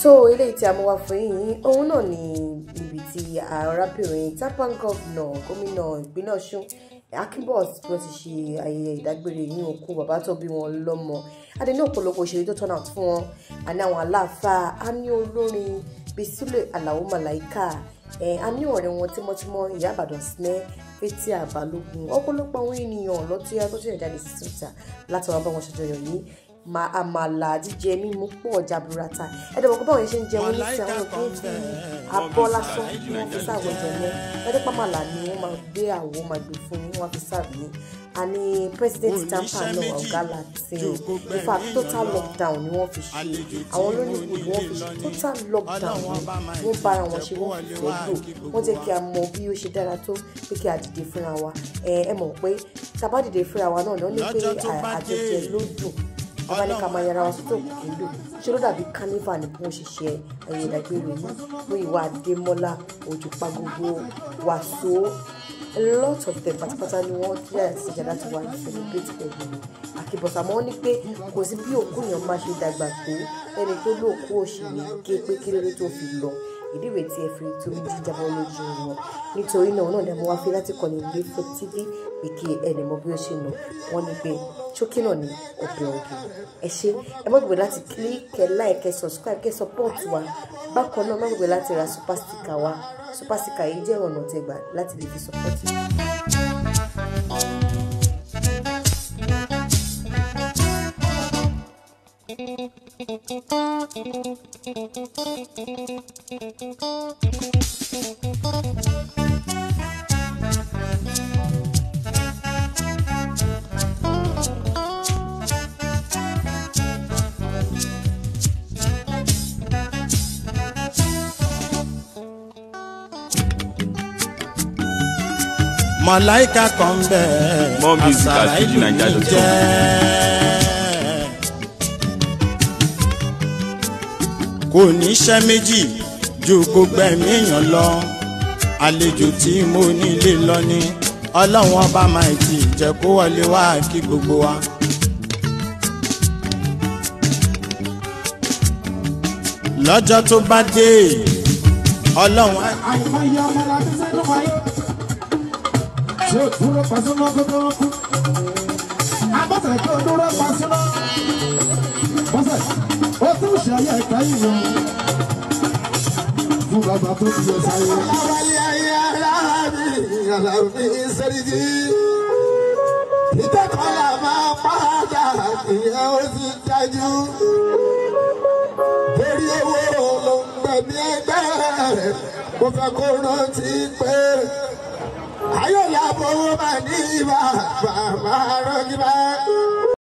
tó eléyìí tí a mú wá fún yín òun náà ni ibi tí arábìnrin tapan gọ́vnà gómìnà ìpínlẹ̀ ọ̀ṣun akínbọ̀s bí wọ́n ti ṣe ayẹyẹ ìdágbére ní òkú bàbá tó bí wọn lọ́mọ adé ní ọ̀pọ̀lọpọ̀ òṣèré tó turn out fún wọn àní àwọn aláàfáà á ní olórin bíi sílẹ̀ àlàó màláìka ẹ̀ á ní ọ̀rẹ́ wọn tímọ́tímọ́ ìyá àbàdàn sinẹ́ fetí àbálògùn ọ̀pọ̀lọpọ̀ àwọn ènìyàn lọ́tí tó ṣe jáde sí síta láti wá bá wọn ṣàjọyọ̀ yìí ma àmàlà jíjẹ mímu pọ̀ jaburata ẹ̀dọ̀bọ̀ kó báwọn yẹn ṣe ń jẹun ní sí àwọn òkè fi abọ́ lásán ni wọ́n fi sáàbọ̀ ẹ̀jẹ̀ yẹn lọ́dẹ́ pàmàlà ni wọ́n máa gbé àwo máa gbé fún yín wọ́n fi sáàbì yín àní president tampa náà ọ̀gá latin in fact total lockdown ni wọ́n fi ṣe àwọn olóyìnbó ni wọ́n fi ṣe total lockdown ni wọ́n bára wọn ṣe wọ́n fi fẹ́ lò wọ́n jẹ́ kí a mọ bí ó ṣe dára tó pé kí a dìde fúnra wa ẹ ẹ mọ̀ pé tá a bá dìde fúnra wa náà ní pé àjọjẹ ló dùn bàbá ní ká máa yára wa sọ́tò kìlò ṣé ló dàbí carnival ní bí wọ́n ṣe ṣe ẹ̀yẹ ìdágbére yìí fún ìwà àdèmọ́lá òjòpá gbogbo wàsó a lot of them pátápátá ni wọ́n tí àyà ti ṣẹ̀dá ti wà ní celebrate pẹ̀lú àkìbọ̀sà mọ́ ní pé kò sí bí òkú yẹn máa ṣe dàgbà tó ẹni tó lóòkú òṣèré gé pé kí lóore tó fi lọ ìdí ìwé tí ẹ fi torí jíjábọ́ lójú wọn nítorí náà náà dẹ̀ mo wá fi láti kọ́ni ilé fún tv pé kí ẹnì mọ bí ó ṣe nà wọ́n ní pé ṣókí náà ní ọbẹ̀ ọ̀gẹ̀ ẹ ṣe ẹ má gbàgbé láti click kẹ like kẹ subscribe kẹ support wa bákan náà má gbàgbé láti ra super sticker wa super sticker yìí jẹ́ ọ̀nà tẹgbà láti lè fi support wa. mọ̀láìka kan bẹ́ẹ̀ More music at àṣàrà ìlú mi fujininja.com. jẹ́. kò níṣẹ́ méjì ju gbogbo ẹ̀mí èèyàn lọ àlejò tí mo nílé lọ ni ọlọ́run ọba máa ti jẹ́ kó wọlé wá kí gbogbo wa. lọ́jọ́ tó bá dé ọlọ́run á àìmọye ọmọ la ti sẹ́nu wáyé tí ó dúró pàṣẹmọ́ kó tó kú abọ́sẹ̀ tó dúró pàṣẹmọ́ bọ́sẹ̀ ó tún ṣayẹ kẹ́yìn o fún bàbá tó ti yẹ sáyé. aláwálé ayé aláàbí aláàbí sẹ́ríjì ìtẹ́kọ̀ọ́lá máa padà ìyẹn ó sì dájú torí owó ló ń gbẹ̀mí ẹgbẹ́ rẹ̀ mo fẹ́ kó rántí pé ayọ̀ làbọ̀ owó máa ní ibà bàbá rọ́gí bá.